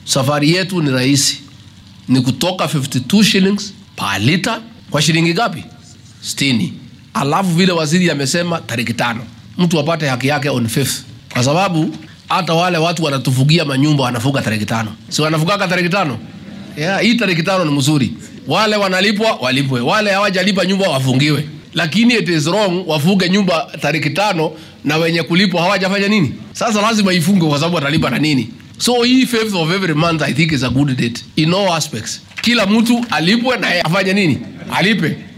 safari yetu ni rahisi, ni kutoka 52 shillings per liter kwa shilingi ngapi? 60. Alafu vile waziri amesema tariki tano mtu apate haki yake on fifth, kwa sababu hata wale watu wanatufugia manyumba wanafuga tariki tano, si wanafugaga tariki tano? Yeah, hii tariki tano ni mzuri. Wale wanalipwa walipwe, wale hawajalipa nyumba wafungiwe, lakini it is wrong wafuge nyumba tariki tano na wenye kulipwa hawajafanya nini. Sasa lazima ifungwe kwa sababu watalipa na nini. So hii fifth of every month I think is a good date in all aspects. Kila mtu alipwe na yeye afanye nini, alipe